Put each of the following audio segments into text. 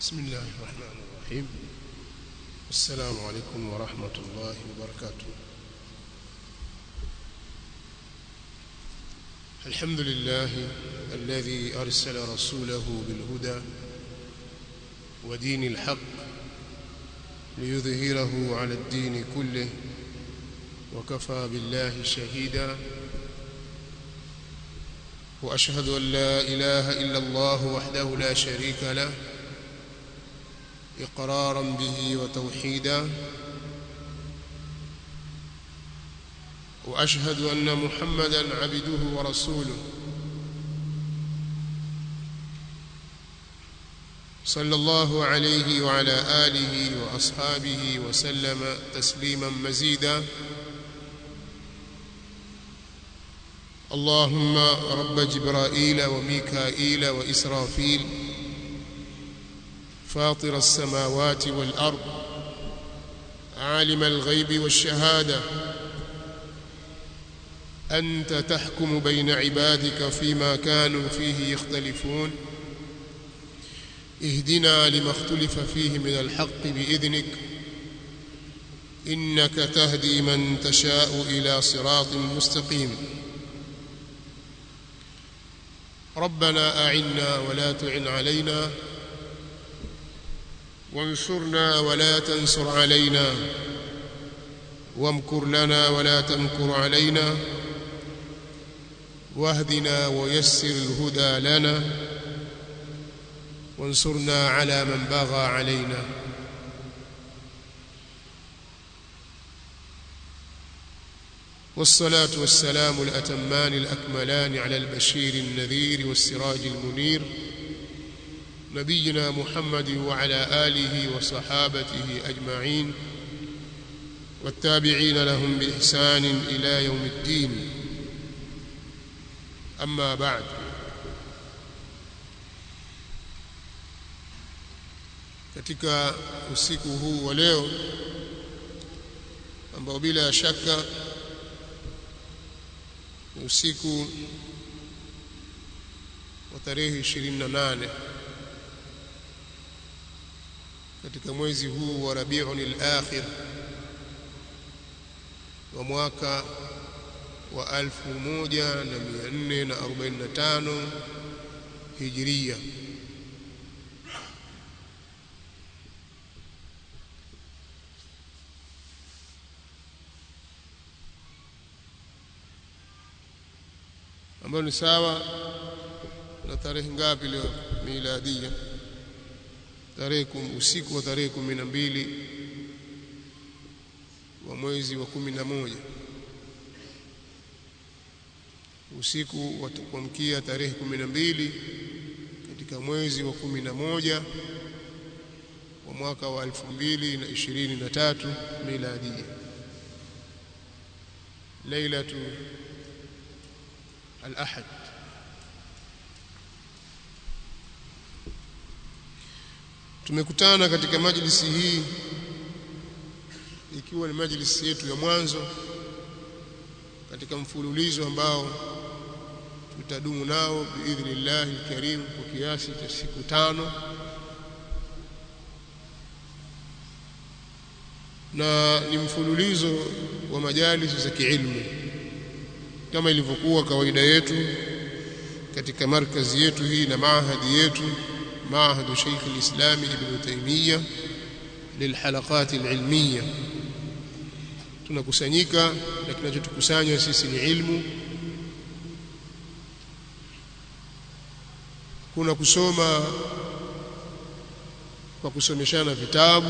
بسم الله الرحمن الرحيم السلام عليكم ورحمة الله وبركاته الحمد لله الذي أرسل رسوله بالهدى ودين الحق ليظهره على الدين كله وكفى بالله شهيدا وأشهد أن لا إله إلا الله وحده لا شريك له إقرارا به وتوحيدا وأشهد أن محمدا عبده ورسوله صلى الله عليه وعلى آله وأصحابه وسلم تسليما مزيدا اللهم رب جبرائيل وميكائيل وإسرافيل فاطر السماوات والأرض عالم الغيب والشهادة أنت تحكم بين عبادك فيما كانوا فيه يختلفون اهدنا لما اختلف فيه من الحق بإذنك إنك تهدي من تشاء إلى صراط مستقيم ربنا أعنا ولا تعن علينا وانصرنا ولا تنصر علينا وامكر لنا ولا تمكر علينا واهدنا ويسر الهدى لنا وانصرنا على من بغى علينا والصلاة والسلام الأتمان الأكملان على البشير النذير والسراج المنير نبينا محمد وعلى آله وصحابته أجمعين والتابعين لهم بإحسان إلى يوم الدين أما بعد katika usiku huu wa leo ambao bila shaka ni usiku wa tarehe 28 katika mwezi huu wa Rabiul Akhir wa mwaka wa 1445 Hijria ambayo ni sawa na tarehe ngapi leo miladia tarehe usiku wa tarehe kumi na mbili wa mwezi wa kumi na moja usiku wa kuamkia tarehe kumi na mbili katika mwezi wa kumi na moja wa mwaka wa elfu mbili na ishirini na tatu miladia lailatu الأحد tumekutana katika majlisi hii ikiwa ni majlisi yetu ya mwanzo katika mfululizo ambao tutadumu nao biidhnillah alkarim kwa kiasi cha siku tano na ni mfululizo wa majalisi za kiilmu kama ilivyokuwa kawaida yetu katika markazi yetu hii na maahadi yetu maahadu Sheikh al-Islam Ibn Taymiyyah lilhalaqat al-ilmiyya tunakusanyika na kinachotukusanya sisi ni ilmu kuna kusoma kwa kusomeshana vitabu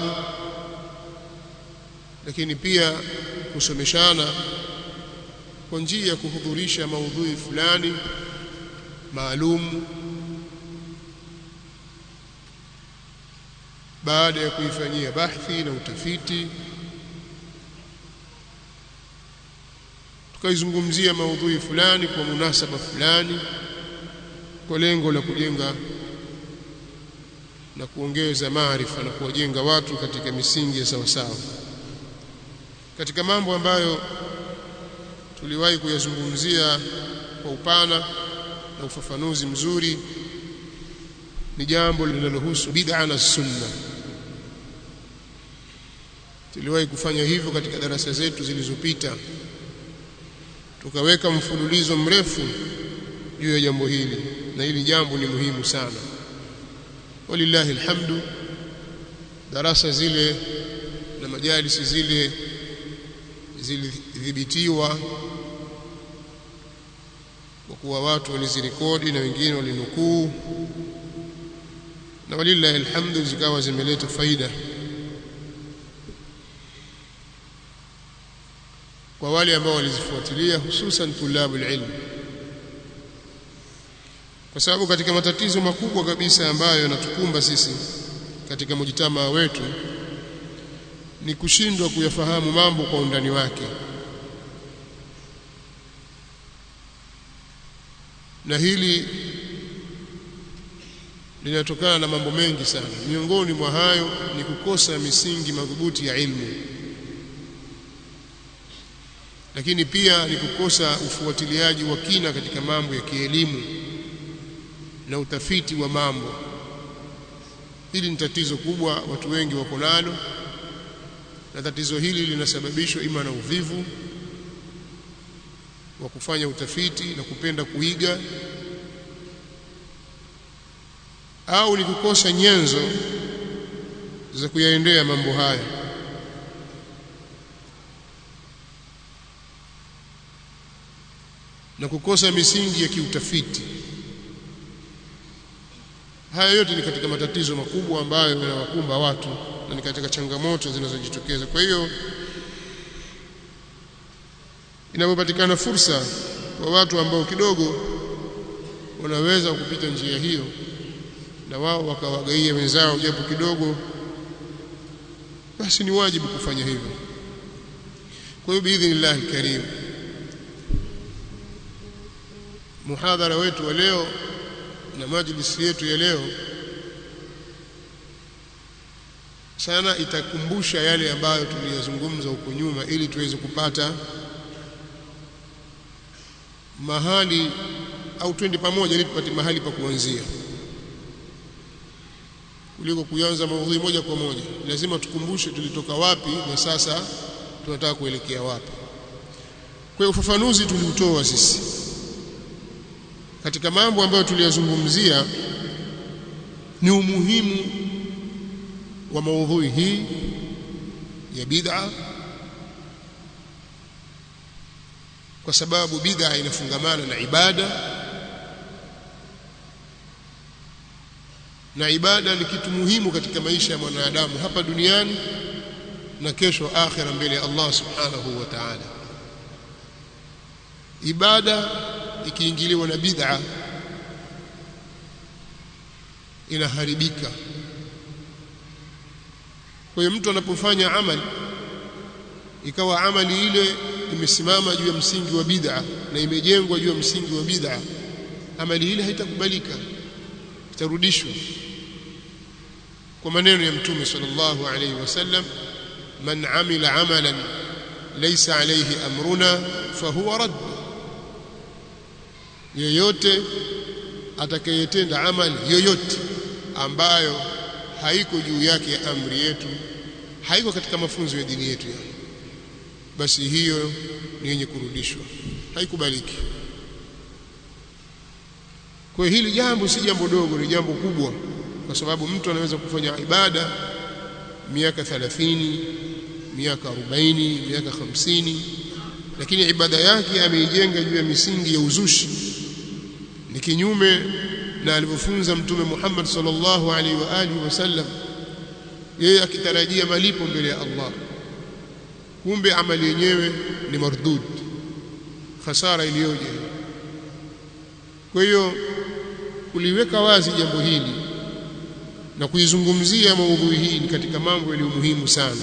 lakini pia kusomeshana kwa njia ya kuhudhurisha maudhui fulani maalum baada ya kuifanyia bahthi na utafiti tukaizungumzia maudhui fulani kwa munasaba fulani kwa lengo la kujenga na kuongeza maarifa na kuwajenga watu katika misingi ya sawasawa katika mambo ambayo tuliwahi kuyazungumzia kwa upana na ufafanuzi mzuri ni jambo linalohusu bid'a na sunna tuliwahi kufanya hivyo katika darasa zetu zilizopita tukaweka mfululizo mrefu juu ya jambo hili na hili jambo ni muhimu sana walillahi alhamdu darasa zile na majalisi zile zilidhibitiwa kwa kuwa watu walizirekodi na wengine walinukuu na walillahi alhamdu zikawa zimeleta faida kwa wale ambao walizifuatilia hususan tulabul ilm kwa sababu katika matatizo makubwa kabisa ambayo yanatukumba sisi katika mujitamaa wetu ni kushindwa kuyafahamu mambo kwa undani wake na hili linatokana na mambo mengi sana miongoni mwa hayo ni kukosa misingi madhubuti ya ilmu lakini pia ni kukosa ufuatiliaji wa kina katika mambo ya kielimu na utafiti wa mambo hili ni tatizo kubwa watu wengi wako nalo na tatizo hili linasababishwa ima na uvivu wa kufanya utafiti na kupenda kuiga au ni kukosa nyenzo za kuyaendea mambo haya na kukosa misingi ya kiutafiti haya yote ni katika matatizo makubwa ambayo yanawakumba watu na ni katika changamoto zinazojitokeza kwa hiyo inapopatikana fursa kwa watu ambao kidogo wanaweza kupita njia hiyo na wao wakawagaia wenzao japo kidogo basi ni wajibu kufanya hivyo kwa hiyo biidhnillah alkarim muhadhara wetu wa leo na majlisi yetu ya leo sana itakumbusha yale ambayo tuliyazungumza huko nyuma ili tuweze kupata mahali au twende pamoja ili tupate mahali pa kuanzia kuliko kuanza maudhui moja kwa moja lazima tukumbushe tulitoka wapi na sasa tunataka kuelekea wapi kwa hiyo ufafanuzi tuliutoa sisi katika mambo ambayo tuliyazungumzia ni umuhimu wa maudhui hii ya bid'a kwa sababu bid'a inafungamana na ibada na ibada ni kitu muhimu katika maisha ya mwanadamu hapa duniani na kesho akhira mbele ya Allah subhanahu wa ta'ala ibada ikiingiliwa na bid'a inaharibika kwa hiyo mtu anapofanya amali ikawa amali ile imesimama juu ya msingi wa bid'a na imejengwa juu ya msingi wa bid'a amali ile haitakubalika itarudishwa kwa maneno ya mtume sallallahu alayhi wasallam man amila amalan laysa alayhi amruna fahuwa radd yeyote atakayetenda amali yoyote ambayo haiko juu yake ya amri yetu haiko katika mafunzo ya dini yetu yani basi hiyo ni yenye kurudishwa haikubaliki kwa hili jambo si jambo dogo ni jambo kubwa kwa sababu mtu anaweza kufanya ibada miaka 30 miaka 40 miaka 50 lakini ibada yake ameijenga juu ya misingi ya uzushi ni kinyume na alivyofunza mtume Muhammad sallallahu alaihi wa alihi wasallam yeye akitarajia malipo mbele ya Allah kumbe amali yenyewe ni mardud khasara iliyoje kwa hiyo kuliweka wazi jambo hili na kuizungumzia maudhui hii ni katika mambo yaliyo muhimu sana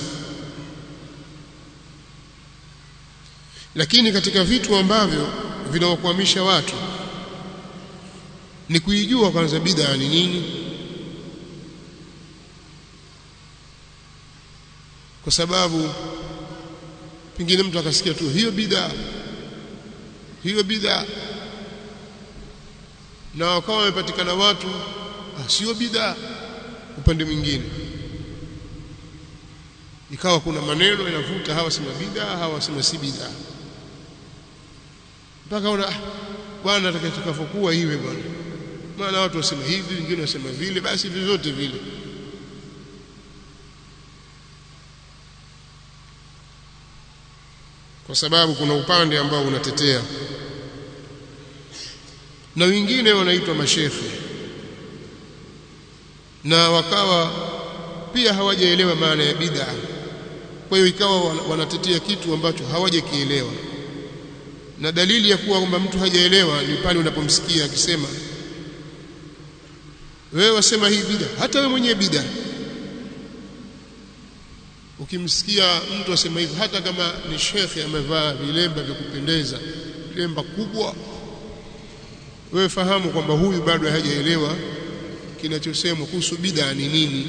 lakini katika vitu ambavyo vinawakwamisha watu ni kuijua kwanza bid'a ni nini kwa sababu pengine mtu akasikia tu hiyo bid'a hiyo bid'a na wakawa wamepatikana watu ah, sio bid'a upande mwingine ikawa kuna maneno yanavuta hawa sema bid'a hawa sema si bid'a mpaka una ah, bwana atakavyokuwa iwe bwana maana watu wasema hivi wengine wasema vile basi vyovyote vile kwa sababu kuna upande ambao unatetea na wengine wanaitwa mashekhe na wakawa pia hawajaelewa maana ya bid'a kwa hiyo ikawa wanatetea kitu ambacho hawajakielewa na dalili ya kuwa kwamba mtu hajaelewa ni pale unapomsikia akisema wewe wasema hii bid'a hata wewe mwenyewe bid'a ukimsikia mtu asema hivyo hata kama ni shekhe amevaa vilemba vya kupendeza vilemba kubwa wewe fahamu kwamba huyu bado hajaelewa kinachosemwa kuhusu bid'a ni nini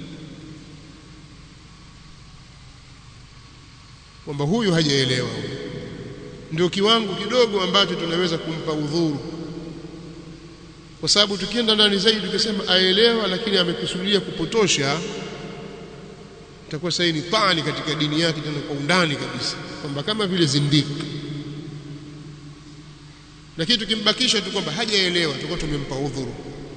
kwamba huyu hajaelewa ndio kiwango kidogo ambacho tunaweza kumpa udhuru kwa sababu tukienda ndani zaidi tukisema aelewa lakini amekusudia kupotosha itakuwa sasa ni tani katika dini yake tena kwa undani kabisa kwamba kama vile zindiki lakini tukimbakisha tu kwamba hajaelewa tutakuwa tumempa udhuru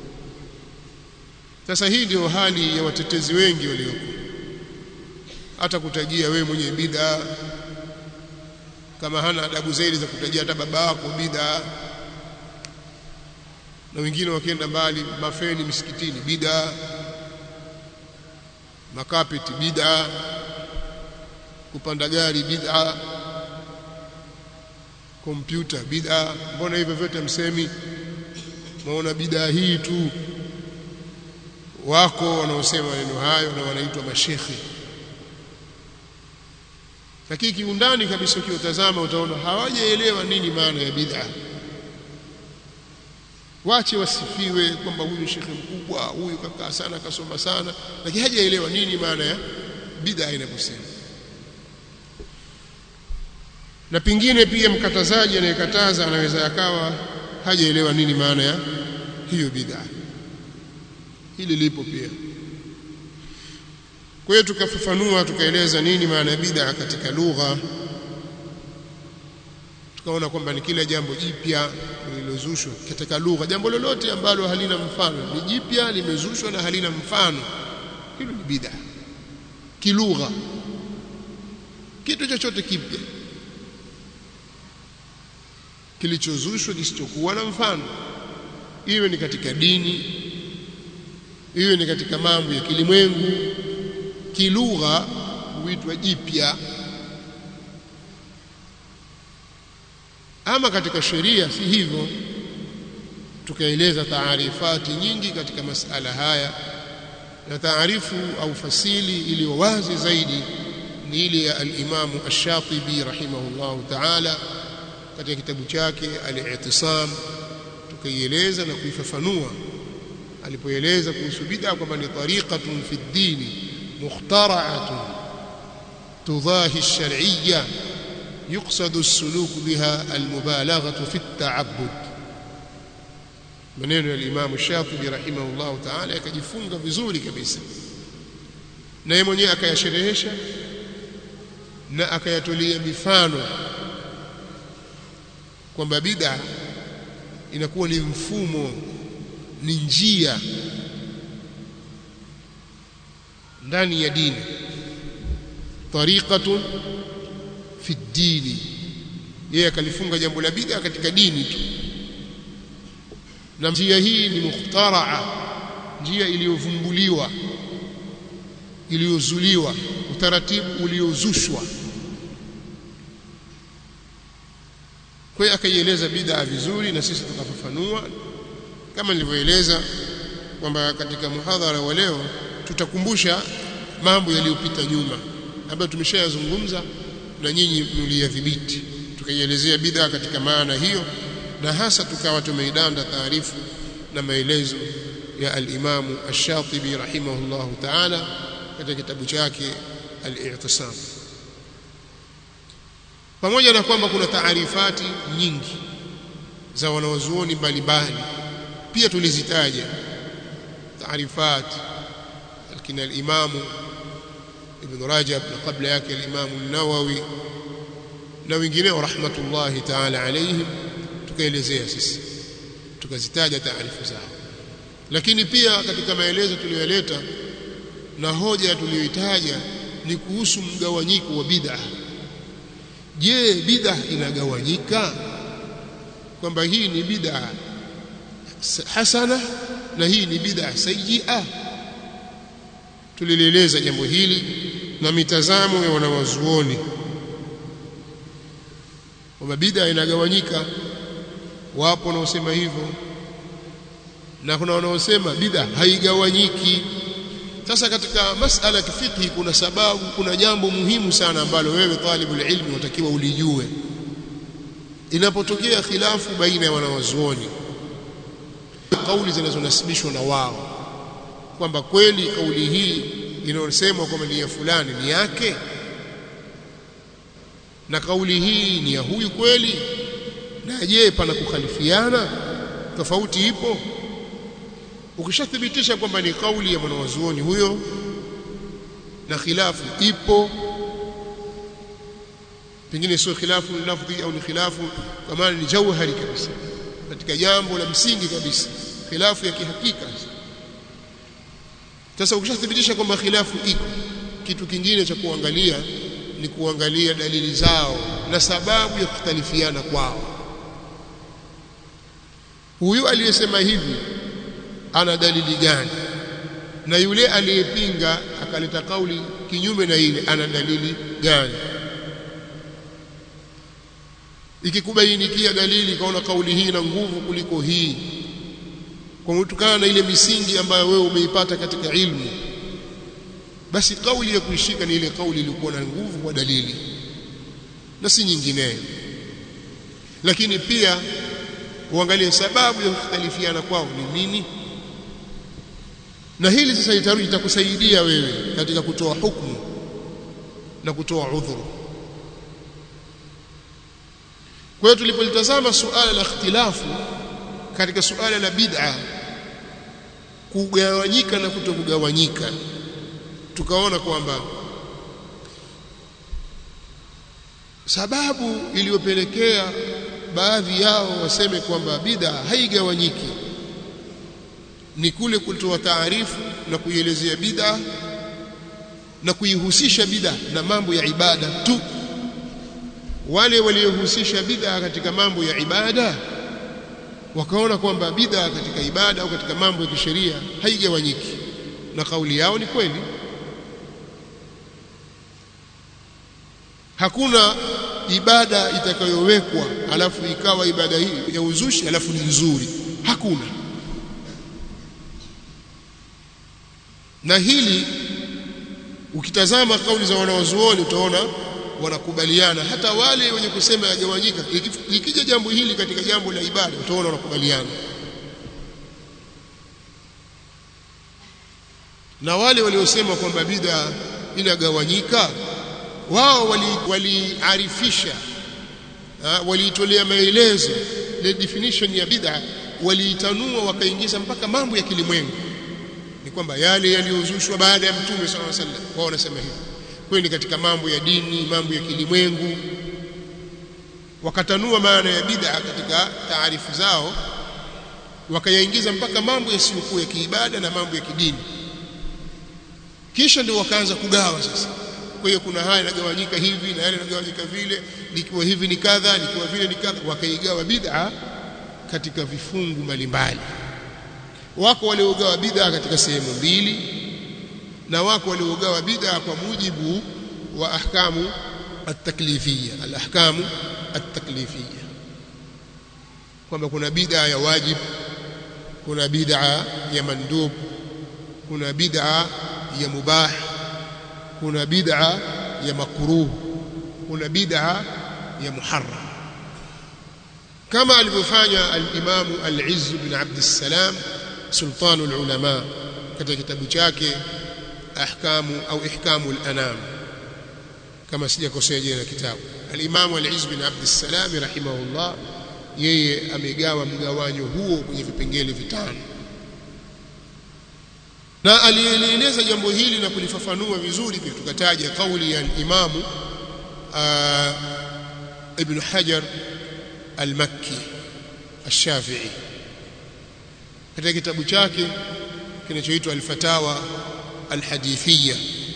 sasa hii ndio hali ya watetezi wengi walioko hata kutajia wewe mwenye bid'a kama hana adabu zaidi za kutajia hata baba yako bid'a na wengine wakienda mbali mafeni misikitini bid'a makapeti bid'a kupanda gari bid'a kompyuta bid'a mbona hivyo vyote msemi maona bid'a hii tu wako wanaosema maneno hayo na wanaitwa mashekhi lakini kiundani kabisa ukiotazama utaona hawajaelewa nini maana ya bid'a wache wasifiwe kwamba huyu shekhe mkubwa huyu kakaa sana kasoma sana lakini hajaelewa nini maana ya bid'a inaposema na pingine pia mkatazaji anayekataza anaweza yakawa hajaelewa nini maana ya hiyo bid'a hili lipo pia kwa hiyo tukafafanua tukaeleza nini maana ya bid'a katika lugha tukaona kwamba ni kila jambo jipya lililozushwa katika lugha jambo lolote ambalo halina mfano ni jipya limezushwa na halina mfano hilo ni bid'a kilugha kitu chochote kipya kilichozushwa kisichokuwa na mfano iwe ni katika dini iwe ni katika mambo ya kilimwengu kilugha huitwa jipya ama katika sheria si hivyo tukaeleza taarifati nyingi katika masala haya na taarifu au fasili iliyo wazi zaidi ni ile ya al-Imamu Ash-Shatibi rahimahullahu ta'ala katika kitabu chake Al-I'tisam tukaieleza na kuifafanua alipoeleza kuhusu bid'a kwamba ni tariqatun fi ad-din mukhtara'atun tudahi ash-shar'iyya يقصد السلوك بها المبالغة في التعبد maneno ya Imam Shafi'i rahimahullah ta'ala yakajifunga vizuri kabisa na yeye mwenyewe akayasherehesha na akayatolea mifano kwamba bid'a inakuwa ni mfumo ni njia ndani ya dini tariqatun fi dini yeye akalifunga jambo la bid'a katika dini tu na njia hii ni mukhtaraa njia iliyovumbuliwa iliyozuliwa utaratibu uliozushwa kwa hiyo akaieleza bid'a vizuri na sisi tukafafanua kama nilivyoeleza kwamba katika muhadhara wa leo tutakumbusha mambo yaliyopita nyuma ambayo tumeshayazungumza na nyinyi mliyadhibiti tukaielezea bid'a katika maana hiyo na hasa tukawa tumeidanda taarifu na maelezo ya al-Imam Ash-Shatibi rahimahullahu ta'ala katika kitabu chake Al-I'tisam pamoja na kwamba kuna taarifati nyingi za wanawazuoni mbalimbali pia tulizitaja taarifat lakini al-Imam Ibn Rajab na kabla yake al-Imam an-Nawawi na wengineo rahmatullahi ta'ala alayhim tukaelezea sisi tukazitaja taarifu zao lakini pia katika maelezo tuliyoleta na hoja tuliyoitaja ni kuhusu mgawanyiko wa bid'a je bid'a inagawanyika kwamba hii ni bid'a hasana na hii ni bid'a sayyi'a tulilieleza jambo hili na mitazamo ya wanawazuoni kwamba bid'a inagawanyika wapo wanaosema hivyo na kuna wanaosema bid'a haigawanyiki sasa katika masala ya kifiqhi kuna sababu kuna jambo muhimu sana ambalo wewe talibul ilmi unatakiwa ulijue inapotokea khilafu baina ya wanawazuoni kauli zinazonasibishwa na wao kwamba kweli kauli hii inayosemwa kwamba ni ya fulani ni yake na kauli hii ni ya huyu kweli na je pana kukhalifiana tofauti ipo ukishathibitisha kwamba ni kauli ya mwanawazuoni huyo na khilafu ipo pengine sio khilafu lafdhi au ni khilafu kama ni jauhari kabisa katika jambo la msingi kabisa khilafu ya kihakika sasa ukishathibitisha kwamba khilafu iko kitu kingine cha kuangalia ni kuangalia dalili zao na sababu ya kukhtalifiana kwao huyu aliyesema hivi ana dalili gani na yule aliyepinga akaleta kauli kinyume na ile ana dalili gani ikikubainikia dalili kaona kauli hii na nguvu kuliko hii kwa kutokana na ile misingi ambayo wewe umeipata katika ilmu basi kauli ya kuishika ni ile kauli iliyokuwa na nguvu kwa dalili na si nyingineyo lakini pia uangalie sababu ya kukhtalifiana kwao ni nini na hili sasa litarudi litakusaidia wewe katika kutoa hukumu na kutoa udhuru kwa hiyo tulipolitazama suala la ikhtilafu katika suala la bid'a kugawanyika na kutokugawanyika tukaona kwamba sababu iliyopelekea baadhi yao waseme kwamba bid'a haigawanyiki ni kule kutoa taarifu na kuielezea bid'a na kuihusisha bid'a na mambo ya ibada tu wale waliohusisha bid'a katika mambo ya ibada wakaona kwamba bid'a katika ibada au katika mambo ya kisheria haigawanyiki na kauli yao ni kweli hakuna ibada itakayowekwa alafu ikawa ibada hii ya uzushi alafu ni nzuri hakuna na hili ukitazama kauli za wanawazuoni utaona wanakubaliana hata wale wenye kusema yagawanyika ikija jambo hili katika jambo la ibada utaona wanakubaliana na wale waliosema kwamba bid'a inagawanyika wao waliarifisha wali waliitolea maelezo le definition ya bid'a waliitanua wakaingiza mpaka mambo ya kilimwengu ni kwamba yale yaliyozushwa baada ya mtume sallallahu alaihi wasallam wao wanasema hivyo kwani katika mambo ya dini mambo ya kilimwengu wakatanua maana ya bid'a katika taarifu zao wakayaingiza mpaka mambo yasiyokuwa ya kiibada na mambo ya kidini kisha ndio wakaanza kugawa sasa kwa hiyo kuna haya yanagawanyika hivi na yale yanagawanyika vile likiwa hivi ni kadha likiwa vile ni kadha wakaigawa bid'a katika vifungu mbalimbali wako waliogawa bid'a katika sehemu mbili na wako waliogawa bid'a kwa mujibu wa ahkamu at-taklifiyya al-ahkamu at-taklifiyya kwamba kuna bid'a ya wajib kuna bid'a ya mandub kuna bid'a ya mubah kuna bid'a ya makruh kuna bid'a ya muharram kama alivyofanya al-Imam al-Izz bin Abd as-Salam sultanu al-ulama katika kitabu chake ahkamu au ihkamu al-anam kama sijakosea jina la kitabu al-Imam al-Izz bin Abd as-Salam rahimahullah yeye amegawa mgawanyo huo kwenye vipengele vitano na alieleza jambo hili na kulifafanua vizuri pia tukataja kauli ya imamu ibn Hajar al-Makki al-Shafi'i katika kitabu chake kinachoitwa al-Fatawa al-Hadithiyya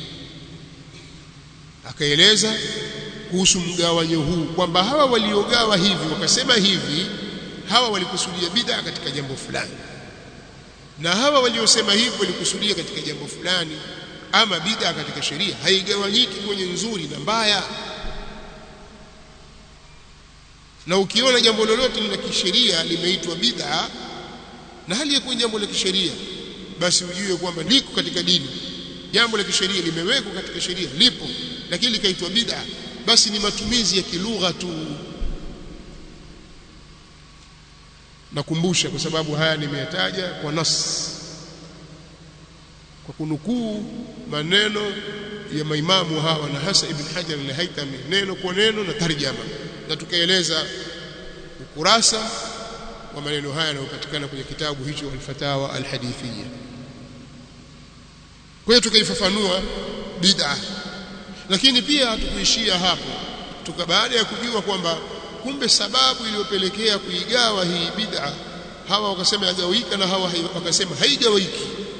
akaeleza kuhusu mgawanyo huu kwamba hawa waliogawa hivi wakasema hivi hawa walikusudia bid'a katika jambo fulani na hawa waliosema hivi walikusudia katika jambo fulani ama bid'a katika sheria haigawanyiki kwenye nzuri na mbaya na ukiona jambo lolote la kisheria limeitwa bid'a na hali ya kuwa jambo la kisheria basi ujue kwamba liko katika dini jambo la kisheria limewekwa katika sheria lipo lakini likaitwa bid'a basi ni matumizi ya kilugha tu nakumbusha kwa sababu haya nimeyataja kwa nas kwa kunukuu maneno ya maimamu hawa na hasa ibn Hajar al-Haytami neno kwa neno na tarjama na tukaeleza ukurasa wa maneno haya yanayopatikana kwenye kitabu hicho al-Fatawa al-Hadithiyya kwa hiyo tukaifafanua bid'a lakini pia hatukuishia hapo tuka baada ya kujua kwamba kumbe sababu iliyopelekea kuigawa hii bid'a hawa wakasema yagawika na hawa wakasema haigawiki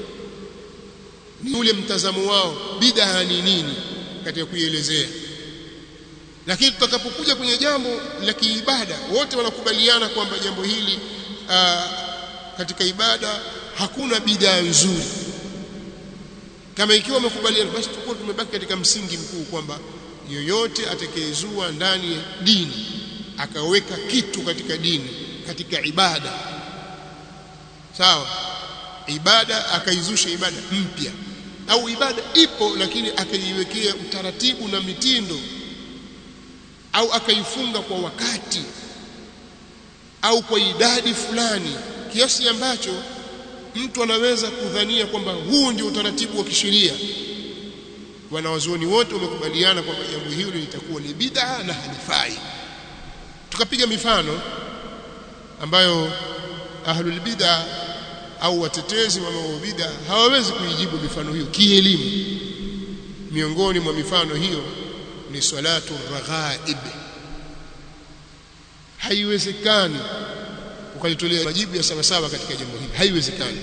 ni ule mtazamo wao bid'a ni nini katika kuielezea lakini tutakapokuja kwenye jambo la kiibada wote wanakubaliana kwamba jambo hili aa, katika ibada hakuna bid'a nzuri kama ikiwa wamekubaliana basi tutakuwa tumebaki katika msingi mkuu kwamba yoyote atakayezua ndani ya dini akaweka kitu katika dini katika ibada sawa ibada akaizusha ibada mpya au ibada ipo lakini akaiwekea utaratibu na mitindo au akaifunga kwa wakati au kwa idadi fulani kiasi ambacho mtu anaweza kudhania kwamba huu ndio utaratibu wa kisheria wanawazuoni wote wamekubaliana kwamba jambo hilo litakuwa ni bid'a na halifai tukapiga mifano ambayo ahlul bid'a au watetezi wa mambo bid'a hawawezi kuijibu mifano hiyo kielimu miongoni mwa mifano hiyo ni salatu raghaib haiwezekani ukalitolea majibu ya sawa sawa katika jambo hili haiwezekani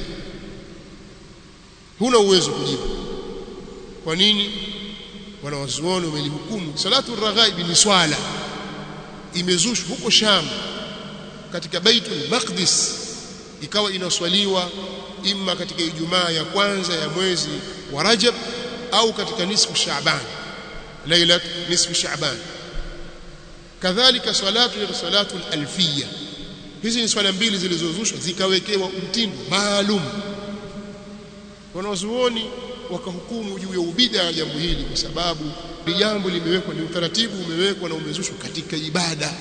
huna uwezo kujibu kwa nini wanawazuoni wamelihukumu salatu raghaib ni swala imezushwa huko Sham katika Baitul Maqdis ikawa inaswaliwa imma katika Ijumaa ya kwanza ya mwezi wa Rajab au katika nisfu Shaaban lailat nisfu Shaaban kadhalika salatu ya salatu al-alfiyya hizi ni swala mbili zilizozushwa zikawekewa mtindo maalum wanazuoni wakahukumu juu ya ubida ya jambo hili kwa sababu ni jambo limewekwa ni utaratibu umewekwa na umezushwa katika ibada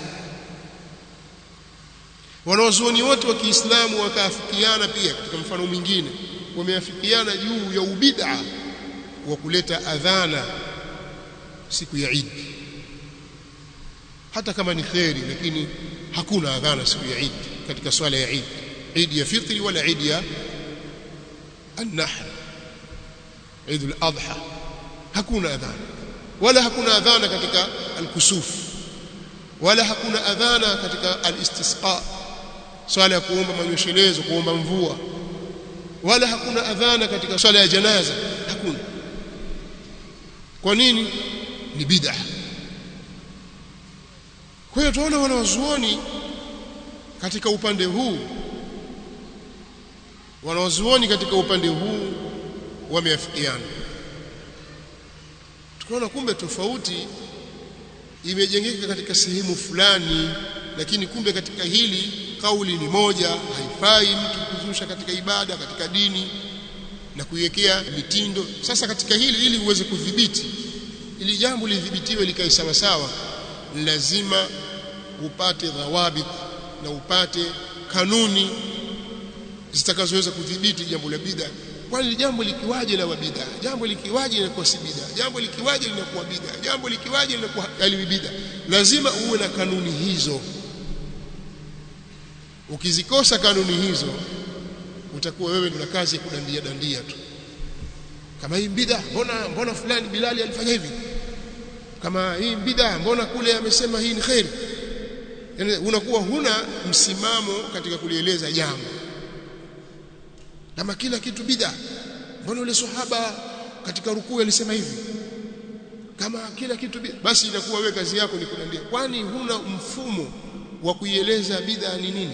wanazuoni wote wa Kiislamu wakaafikiana pia katika mfano mwingine wameafikiana juu ya ubida wa kuleta adhana siku ya Eid hata kama ni kheri lakini hakuna adhana siku ya Eid katika swala ya Eid Eid ya fitri wala Eid ya an-nahr Eid al-Adha hakuna adhana wala hakuna adhana katika al-kusuf wala hakuna adhana katika al-istisqa swala ya kuomba manyoshelezo kuomba mvua wala hakuna adhana katika swala ya janaza hakuna kwa nini ni bid'ah kwa hiyo tunaona wanawazuoni katika upande huu wanawazuoni katika upande huu wameafikiana tukaona kumbe tofauti imejengeka katika sehemu fulani lakini kumbe katika hili kauli ni moja haifai mtu kuzusha katika ibada katika dini na kuiwekea mitindo sasa katika hili ili uweze kudhibiti ili jambo lidhibitiwe likae sawa sawa lazima upate dhawabit na upate kanuni zitakazoweza kudhibiti jambo la bid'a kwani jambo likiwaje la bid'a jambo likiwaje linakuwa si bid'a jambo likiwaje linakuwa bid'a jambo likiwaje linakuwa halimi bid'a lazima uwe na kanuni hizo ukizikosa kanuni hizo utakuwa wewe una kazi ya kudandia dandia tu kama hii bid'a mbona mbona fulani Bilali alifanya hivi kama hii bid'a mbona kule amesema hii ni khair yani unakuwa huna msimamo katika kulieleza jambo kama kila kitu bid'a mbona yule sahaba katika rukuu alisema hivi kama kila kitu bid'a basi inakuwa wewe kazi yako ni kunaambia kwani huna mfumo wa kuieleza bid'a ni nini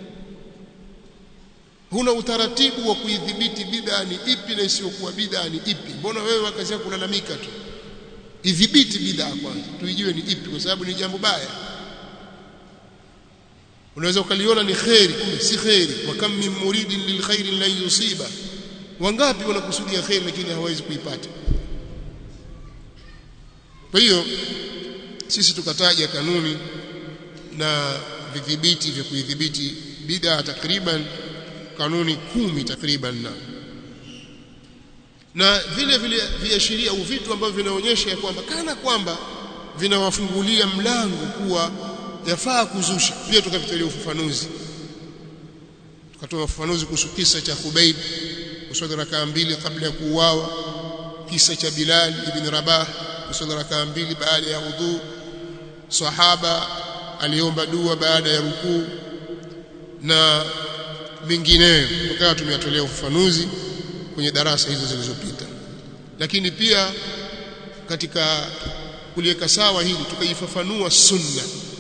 huna utaratibu wa kuidhibiti bid'a ni ipi na isiyokuwa bid'a ni ipi mbona wewe kazi yako kulalamika tu idhibiti bid'a kwanza tuijue ni ipi kwa sababu ni jambo baya unaweza ukaliona ni khairi kumbe si khairi wa kam min muridin lil khairi lan yusiba wangapi wanakusudia khairi lakini hawawezi kuipata kwa hiyo sisi tukataja kanuni na vidhibiti vya kuidhibiti bid'a takriban kanuni kumi takriban na na vile vile viashiria au vitu ambavyo vinaonyesha ya kwamba kana kwamba vinawafungulia mlango kuwa yafaa kuzusha pia tukavitolea ufafanuzi tukatoa ufafanuzi kuhusu kisa cha Khubayb kuswali rakaa mbili kabla ya kuuawa kisa cha Bilal ibn Rabah kuswali rakaa mbili baada ya udhu sahaba aliomba dua baada ya rukuu na mengineyo tukawa tumeyatolea ufafanuzi kwenye darasa hizo zilizopita lakini pia katika kuliweka sawa hili tukaifafanua sunna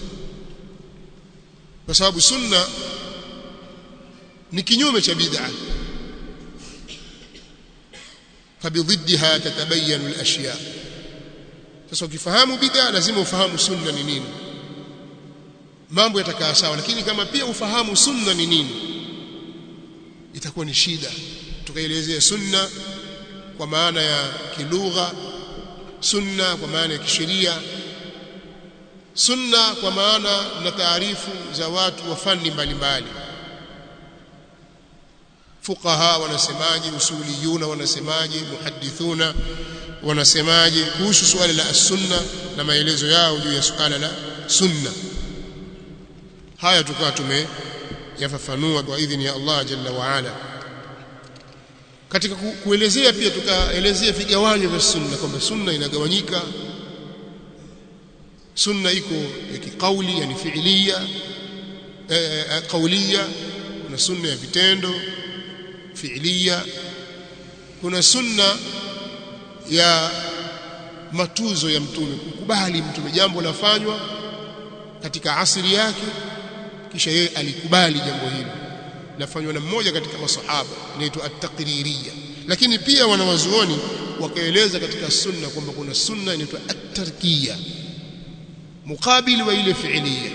kwa sababu sunna ni kinyume cha bid'a fabidhidha tatabayanu al-ashya sasa ukifahamu bid'a lazima ufahamu sunna ni nini mambo yatakaa sawa lakini kama pia ufahamu sunna ni nini itakuwa ni shida tukaelezea sunna kwa maana ya kilugha sunna kwa maana ya kisheria sunna kwa maana na taarifu za watu wa fani mbalimbali fuqaha wanasemaje usuliyuna wanasemaje muhaddithuna wanasemaje kuhusu swali la sunna na maelezo yao juu ya suala la sunna haya tukawa tumeyafafanua kwa idhini ya Allah jalla wa ala katika kuelezea pia tukaelezea vigawanyo vya sunna kwamba sunna inagawanyika sunna iko ya kikauli yani fiilia eh, kaulia kuna sunna ya vitendo fiilia kuna sunna ya matuzo ya mtume kukubali mtume jambo lafanywa katika asili yake kisha yeye alikubali jambo hilo lafanywa na mmoja katika masahaba inaitwa at-taqririyya lakini pia wanawazuoni wakaeleza katika sunna kwamba kuna sunna inaitwa at-tarkiyya mukabili wa ile fiilia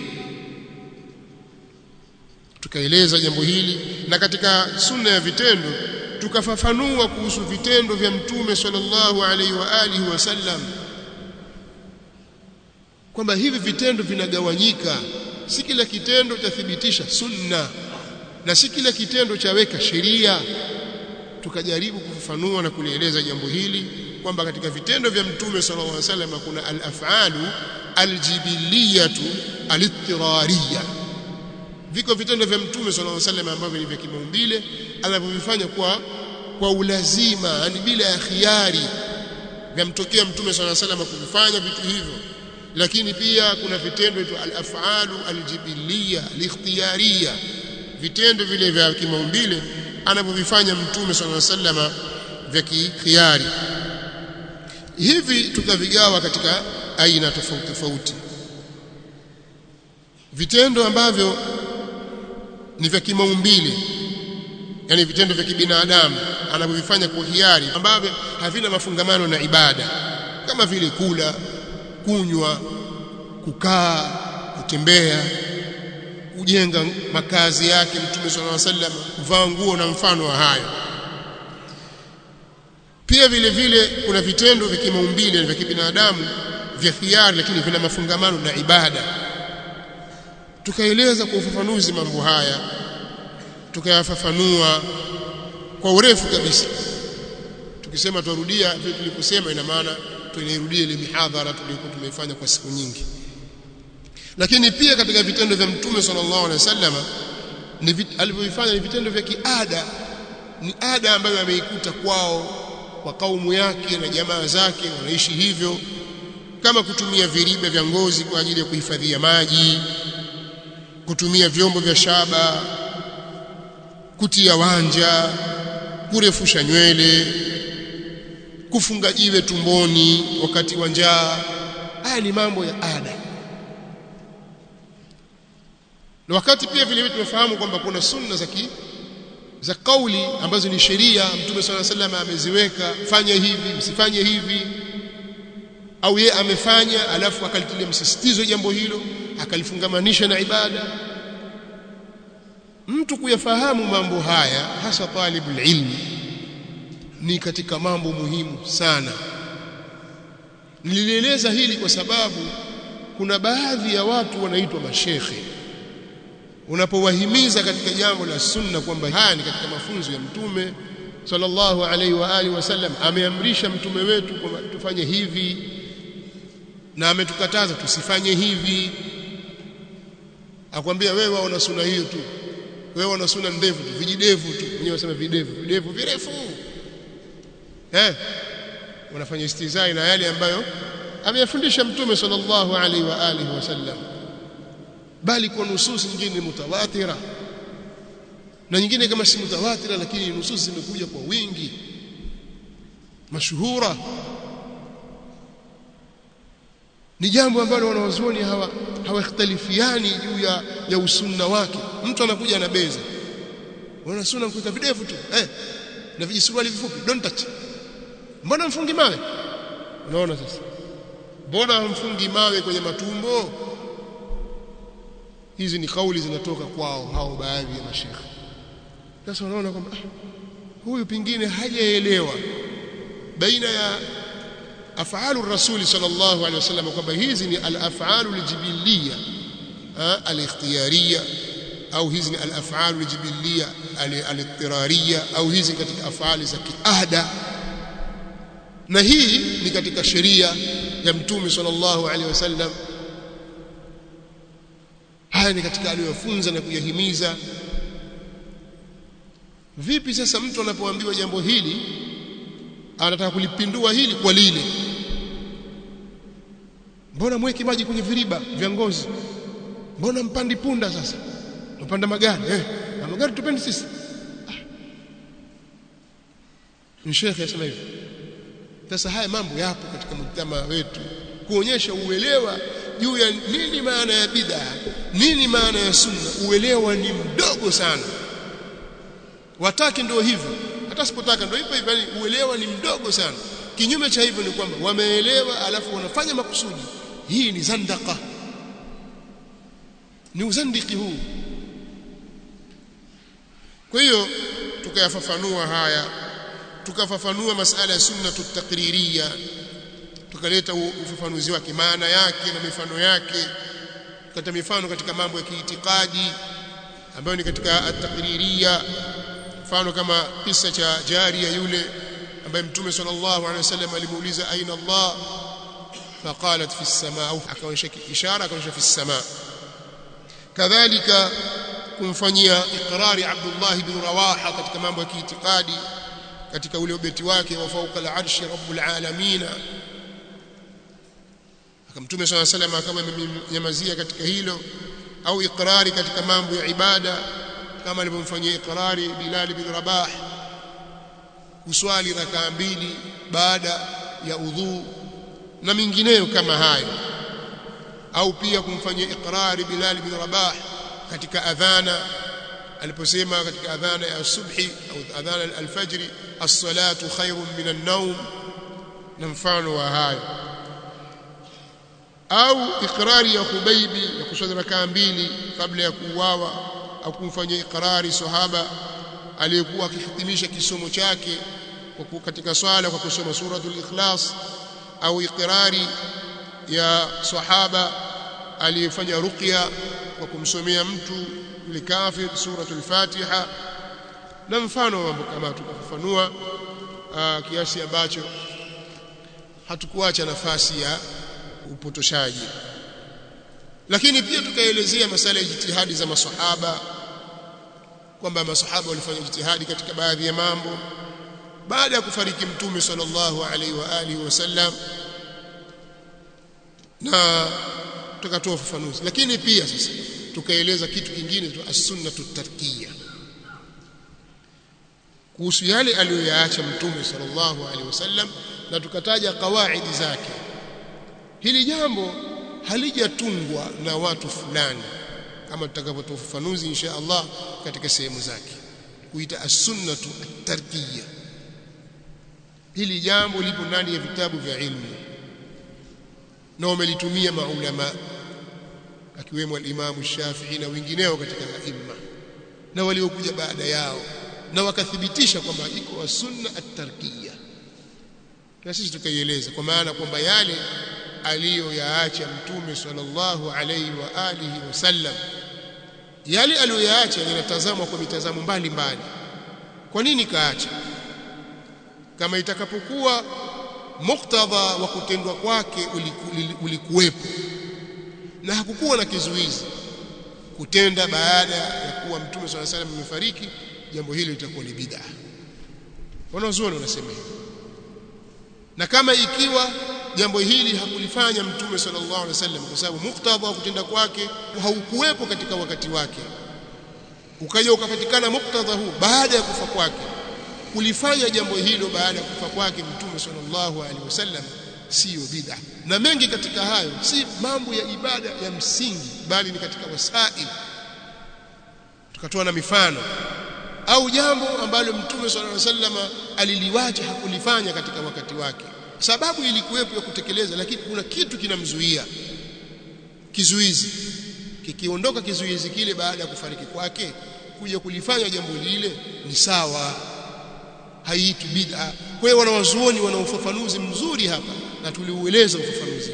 tukaeleza jambo hili na katika sunna ya vitendo tukafafanua kuhusu vitendo vya mtume sallallahu alaihi wa alihi wasallam kwamba hivi vitendo vinagawanyika si kila kitendo chathibitisha sunna na si kila kitendo chaweka sheria tukajaribu kufafanua na kulieleza jambo hili kwamba katika vitendo vya mtume sallallahu alaihi wasallam kuna al-af'alu aljibiliyatu alittirariya viko vitendo vya mtume sallallahu alaihi wasallam ambavyo ni vya kimaumbile anavyovifanya kwa kwa ulazima yani bila ya khiari vyamtokea mtume sallallahu alaihi wasallam kuvifanya vitu hivyo lakini pia kuna vitendo vya al-af'alu aljibiliya alikhtiyariya vitendo vile vya kimaumbile anavyovifanya mtume sallallahu alaihi wasallam vya khiari hivi tukavigawa katika aina tofauti tofauti vitendo ambavyo ni vya kimaumbile yani vitendo vya kibinadamu anavyovifanya kwa hiari ambavyo havina mafungamano na ibada kama vile kula kunywa kukaa kutembea kujenga makazi yake mtume sallallahu alaihi wasallam kuvaa nguo na mfano wa hayo pia vile vile kuna vitendo vya kimaumbile vya kibinadamu vya hiari lakini vina mafungamano na ibada tukaeleza kwa ufafanuzi mambo haya tukayafafanua kwa urefu kabisa tukisema turudia vile tuliposema ina maana tunairudia ile mihadhara tulikuwa tumeifanya kwa siku nyingi lakini pia katika vitendo vya mtume sallallahu alaihi wasallam ni alivyofanya ni vitendo vya kiada ni ada ambayo ameikuta kwao kwa kaumu yake na jamaa zake wanaishi hivyo kama kutumia viriba vya ngozi kwa ajili ya kuhifadhia maji kutumia vyombo vya shaba kutia wanja kurefusha nywele kufunga jiwe tumboni wakati wa njaa haya ni mambo ya ada na wakati pia vile vile tumefahamu kwamba kuna sunna za ki za kauli ambazo ni sheria mtume swalla sallam ameziweka fanya hivi msifanye hivi au ye amefanya alafu akalitilia msisitizo jambo hilo akalifungamanisha na ibada mtu kuyafahamu mambo haya hasa talibul ilmi ni katika mambo muhimu sana nilieleza hili kwa sababu kuna baadhi ya watu wanaitwa mashekhe unapowahimiza katika jambo la sunna kwamba haya ni katika mafunzo ya mtume sallallahu alaihi wa alihi wasallam ameamrisha mtume wetu kwamba tufanye hivi na ametukataza tusifanye hivi akwambia wewe waona sunna hiyo tu wewe una sunna ndefu tu vijidevu tu wenyewe wasema videvu videvu virefu eh wanafanya istizai na yale ambayo ameyafundisha mtume sallallahu alaihi wa alihi wasallam bali kwa nususi nyingine mutawatira na nyingine kama si mutawatira lakini nususi zimekuja kwa wingi mashuhura ni jambo ambalo wanawazuoni hawa hawakhtalifiani juu ya, ya usunna wake mtu anakuja anabeza wana sunna mkuta videvu tu eh na vijisuruali vifupi don't touch mbona mfungi mawe unaona sasa mbona mfungi mawe kwenye matumbo hizi ni kauli zinatoka kwao hao baadhi ya mashekhe sasa wanaona kwamba ah, huyu pingine hajaelewa baina ya afalu rasuli sallallahu alaihi wasallam kwamba hizi ni al-af'alu al-jibiliya al-ikhtiyariya au hizi ni al-af'alu al-jibiliya al-ittirariya au hizi katika afali za kiada na hii ni katika sheria ya mtume sallallahu alaihi wasallam haya ni katika aliyofunza na kuyahimiza vipi sasa mtu anapoambiwa jambo hili anataka kulipindua hili kwa lile mbona mweki maji kwenye viriba vya ngozi mbona mpandi punda sasa tupanda magari eh na magari tupendi sisi ah. shekhe asema hivi sasa haya mambo yapo katika mtama wetu kuonyesha uelewa juu ya nini maana ya bid'a nini maana ya sunna uelewa ni mdogo sana wataki ndio hivyo hata sipotaka ndio hivyo hivyo uelewa ni mdogo sana kinyume cha hivyo ni kwamba wameelewa alafu wanafanya makusudi hii ni zandaka ni uzandiki huu kwa hiyo tukayafafanua haya tukafafanua masala ya sunna tutakririya tukaleta ufafanuzi wake maana yake na mifano yake tukata mifano katika mambo ya kiitikadi ambayo ni katika at-takririya mfano kama kisa cha jaria yule ambaye mtume sallallahu alaihi wasallam alimuuliza aina Allah faqalat fi as-samaa au akaonyesha ishara akaonyesha fi as-samaa kadhalika kumfanyia ikrari Abdullah ibn Rawaha katika mambo ya kiitikadi katika ule ubeti wake wa fauka al-arshi rabbul alamin akamtume swalla salam kama amenyamazia katika hilo au ikrari katika mambo ya ibada kama alivyomfanyia ikrari Bilal bin Rabah kuswali rakaa mbili baada ya udhu na mingineyo kama hayo au pia kumfanyia ikrari Bilal bin Rabah katika adhana aliposema katika adhana ya subhi au adhana al-fajr as-salatu khairun min an-nawm na mfano wa hayo au ikrari ya Khubaibi ya kuswali rakaa mbili kabla ya kuuawa au kumfanyia ikrari sahaba aliyekuwa akihitimisha kisomo chake katika swala kwa kusoma suratul ikhlas au ikrari ya sahaba aliyefanya ruqya kwa kumsomea mtu yule kafir suratul fatiha na mfano mambo kama tukafafanua kiasi ambacho hatukuacha nafasi ya upotoshaji lakini pia tukaelezea masala ya jitihadi za maswahaba kwamba maswahaba walifanya jitihadi katika baadhi ya mambo baada ya kufariki mtume sallallahu alaihi wa alihi wasallam na tukatoa ufafanuzi lakini pia sasa tukaeleza kitu kingine tu as-sunnatu tarkiyya kuhusu yale aliyoyaacha mtume sallallahu alaihi wasallam na tukataja kawaidi zake hili jambo halijatungwa na watu fulani kama tutakavyotoa ufafanuzi insha Allah katika sehemu zake kuita as-sunnatu at-tarkiyya hili jambo lipo ndani ya vitabu vya ilmu na wamelitumia maulama akiwemo al-Imam Shafi'i na wengineo katika aima na waliokuja baada yao na wakathibitisha kwamba iko sunna at-tarkiyya na sisi tukaieleza kwa maana kwamba yale aliyoyaacha mtume sallallahu alaihi wa alihi wasallam yale aliyoyaacha yanatazamwa kwa mitazamo mbalimbali kwa nini kaacha kama itakapokuwa muktadha wa kutendwa kwake ulikuwepo na hakukuwa na kizuizi kutenda baada ya kuwa mtume swalla salam amefariki jambo hilo litakuwa ni bid'a wanazuoni wanasema hivyo na kama ikiwa jambo hili hakulifanya mtume sallallahu alaihi wasallam kwa sababu muktadha wa kutenda kwake haukuwepo katika wakati wake ukaja ukapatikana muktadha huu baada ya kufa kwake kulifanya jambo hilo baada ya kufa kwake mtume sallallahu alaihi wasallam siyo bid'a na mengi katika hayo si mambo ya ibada ya msingi bali ni katika wasail tukatoa na mifano au jambo ambalo mtume sallallahu alaihi wasallam aliliwacha hakulifanya katika wakati wake sababu ilikuwepo ya kutekeleza lakini kuna kitu kinamzuia kizuizi kikiondoka kizuizi kile baada ya kufariki kwake kuja kulifanya jambo lile ni sawa haiitwi bid'a kwa hiyo wanawazuoni wana ufafanuzi mzuri hapa na tuliueleza ufafanuzi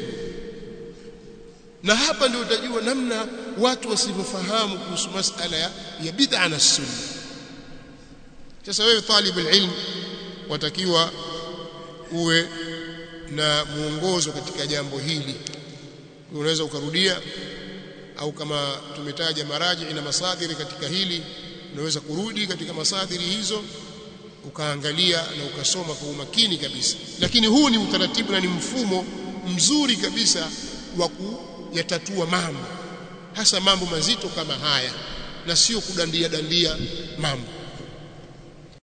na hapa ndio utajua namna watu wasivyofahamu kuhusu masala ya, ya bid'a na sunna sasa wewe talib ilm watakiwa uwe na muongozo katika jambo hili unaweza ukarudia au kama tumetaja maraji na masadiri katika hili unaweza kurudi katika masadiri hizo ukaangalia na ukasoma kwa umakini kabisa lakini huu ni utaratibu na ni mfumo mzuri kabisa wa kuyatatua mambo hasa mambo mazito kama haya na sio kudandia dandia mambo